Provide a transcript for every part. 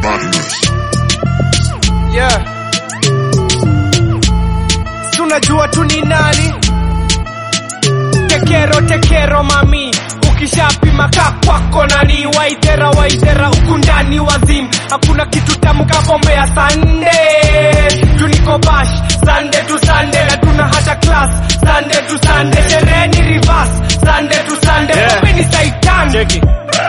Madness. yeah. Si unajua tu ni nani tekero tekero mami ukishapima ka kwako nani waithera waithera huku ndani wazim hakuna kitu tamu ka pombe ya sande tuniko bash sande tu sande na tuna hata class sande tu sande sherehe ni reverse sande tu sande Yeah. pombe ni saitan cheki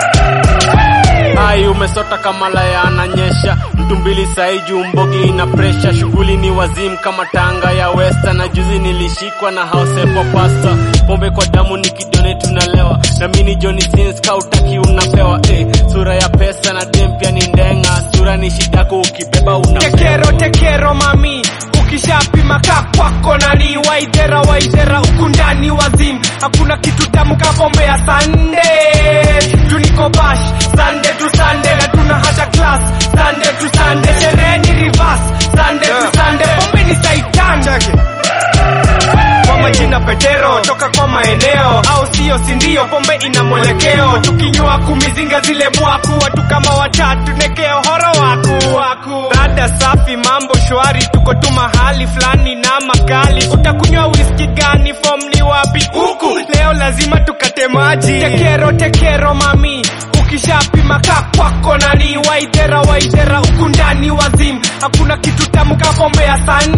hai umesota kama laya ananyesha mtu mbili sai juu mbogi ina presha shughuli ni wazim kama tanga ya westa na juzi nilishikwa na hausepo pasta pombe kwa damu ni kidone tunalewa na mini joni sins kautaki unapewa eh, sura ya pesa na dem pia ni ndenga sura ni shidako ukibeba unapewa tekero tekero mami ukishapima ka kwako nani waithera waithera huku ndani wazim hakuna kitu tamu ka pombe ya sande tuniko bash sande tu sande na tuna hata class sande tu sande sherehe ni reverse sande tu sande pombe ni saitan kwa majina petero toka kwa maeneo au sio sindio pombe ina mwelekeo tukinywa kumizinga zile mwaku watu kama watatu nekeo horo waku waku rada safi mambo shwari tuko tu mahali fulani na makali utakunywa whisky gani fom ni wapi huku leo lazima tukate maji tekero tekero mami ukishapima ka kwako nani waithera waithera huku ndani wazim hakuna kitu tamu ka pombe ya sande